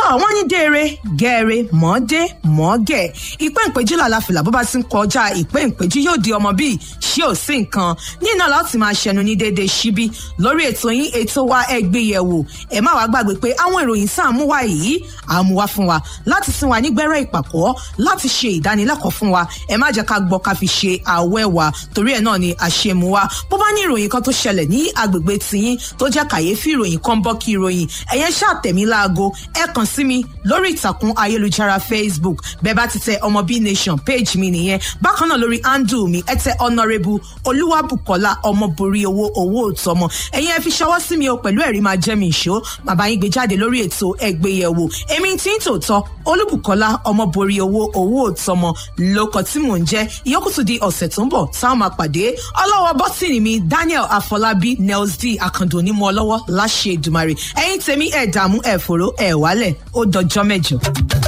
wọ́n ní déere gẹ́ẹ̀rẹ́ mọ́ọ́dé mọ́ọ́gẹ̀ ìpẹ́ ìpẹ́jú làlàfìlà bó bá ti ń kọjá ìpẹ́ ìpẹ́jú yóò di ọmọ bíi ṣé ò sí nǹkan nínú láti máa ṣẹnu ní déédéé síbí lórí ètò yín ètò wa ẹgbẹ́ yẹ̀wò ẹ má wàá gbàgbé pé àwọn ìròyìn sáà mú wá yìí à ń mú wá fún wa láti sin wa nígbẹ́rẹ́ ìpàkọ́ láti ṣe ìdánilẹ́kọ̀ọ́ fún wa ẹ má jẹ́ ká gbọ́ ká fi ṣe àwẹ́ wa torí ẹ̀ náà ni àṣemú wa bó bá ní ìròyìn kan tó ṣẹlẹ̀ ní agbègbè tiyín tó jẹ́ kàyéfì ìròyìn kan bọ́ kí ìròyìn ẹ̀yẹn ṣàtẹ̀mí láago ẹ kàn sí mi lórí ìtàkùn ayélujára facebook bẹ́ẹ̀ bá ti tẹ ọmọ b nation page mi nìyẹn bákan náà lórí handle mi ẹ tẹ honourable olúwàbùkọ́lá ọmọborí owó owó òtọ́mọ ẹ̀yin ẹ fi ṣọwọ́ sí mi o pẹ̀lú ẹ̀rí máa jẹ́ mi ìṣó bàbá yín gbé jáde lórí ètò ẹgbẹ́yẹ̀wò èmi tí ń tòótọ́ olúbùkọ́lá ọmọborí owó owó òtọ́mọ lóko tí mò ń jẹ́ ìyókù tún di ọ̀sẹ̀ tó ń bọ̀ táwọn máa pàdé ọlọ́wọ́ bọ́tìnì mi daniel afọlábí nels d akando onímọ̀ ọlọ́wọ́ láṣẹ ìdùmarè ẹ̀yin tèmi ẹ̀ dààmú ẹ̀ fòró ẹ̀ wálẹ̀ ó dọjọ́ mẹ́jọ.